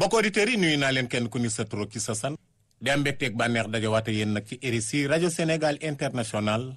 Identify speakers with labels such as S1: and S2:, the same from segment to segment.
S1: mbokk auditeurs yi nuyu naa leen kenn ku ni sa tur ci sa san di am mbégteeg bànneex dajawaate yéen nag ci RSI rajo Sénégal international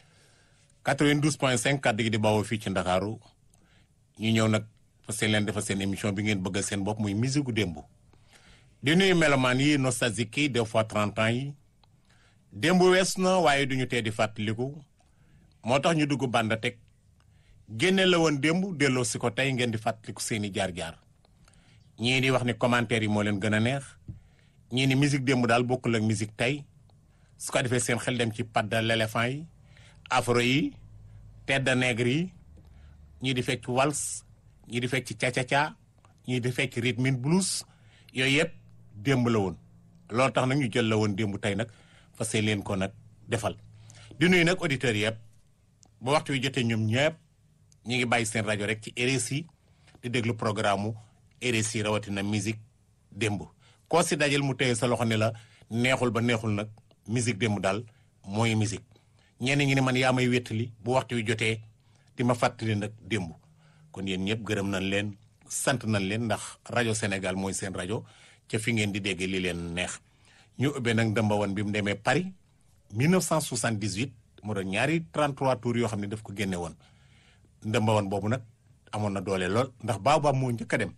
S1: 92.5 kàddu gi di bawoo fii ci Ndakaaru ñu ñëw nag fas leen defal seen émission bi ngeen bëggal seen bopp muy musique gu démb di nuyu melomaan yi nostalgique yi des fois 30 ans yi démb wees na waaye duñu tee di fàttaliku moo tax ñu dugg bànda teg génne la woon démb delloo si ko tey ngeen di fàttaliku seeni jaar-jaar ñii di wax ni commentaire yi moo leen gën a neex ñii ni musique démb daal bokkul ak musique tey su ko defee seen xel dem ci patte de l'éléphant yi afro yi tête de nègre yi ñii di fecc wals ñii di fecc ca-ca-ca ñii di fecc rhythm and blues yooyu yëpp démb la woon loolu tax nag ñu jël la woon démb tey nag fas leen ko nag defal di nuyu nag auditeurs yëpp ba waxtu wi jotee ñoom ñëpp ñi ngi bàyyi seen rajo rek ci RSI di déglu programme mu RSI rawatina musique démb koo si dajal mu téye sa loxo ne la neexul ba neexul nag musique démb daal mooy musique ñenn ñi ne man yaa may wéttali bu waxtu wi jotee di ma fàttali nag démb kon yéen ñëpp gërëm nañ leen sant nañ leen ndax rajo Sénégal mooy seen rajo ca fi ngeen di dégg li leen neex ñu ubbee nag ndëmbawan bi mu demee Paris 1978 mu doon ñaari 33 tours yoo xam ne daf ko génne woon ndëmbawan boobu nag amoon na doole lool ndax baobab moo njëkk a dem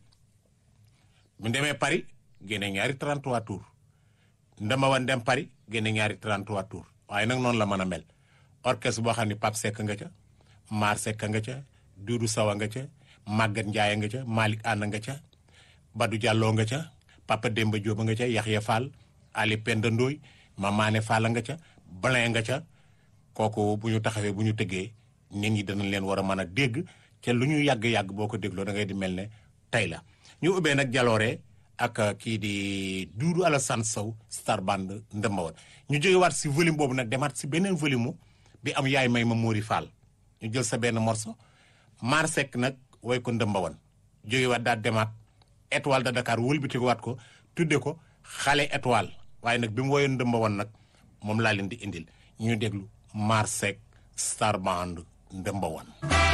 S1: bu demee Paris génne ñaari 33 tours ndëmbawan dem Paris génne ñaari 33 tours waaye nag noonu la mën a mel orchestre boo xam ne Pape Seck nga ca Mar Seck nga ca Doudou Sawa nga ca Maguette Ndiaye nga ca Malick Anna nga ca Badou Diallo nga ca Papa Demba Diop nga ca Yaxya Fall Ali Penda Ndoy Mamane Fall nga ca Blin nga ca kooku bu ñu taxawee bu ñu tëggee nit ñi danañ leen war a mën a dégg ca lu ñu yàgg-yàgg boo ko dégloo da ngay di mel ne tey la ñu ubbee nag jaloore ak kii di Doudou Alassane Sow star band ndëmbawoon ñu jóge waat si volume boobu nag demaat si beneen volume bi am yaay may ma Mori Fall ñu jël sa benn morceau Mar Seck nag woy ko ndëmbawoon jóge waat daal demaat étoile de Dakar wëlbatiku waat ko tudde ko xale étoile waaye nag bi mu woyoon ndëmbawoon nag moom laa leen di indil ñu déglu Mar Seck star band ndëmbawoon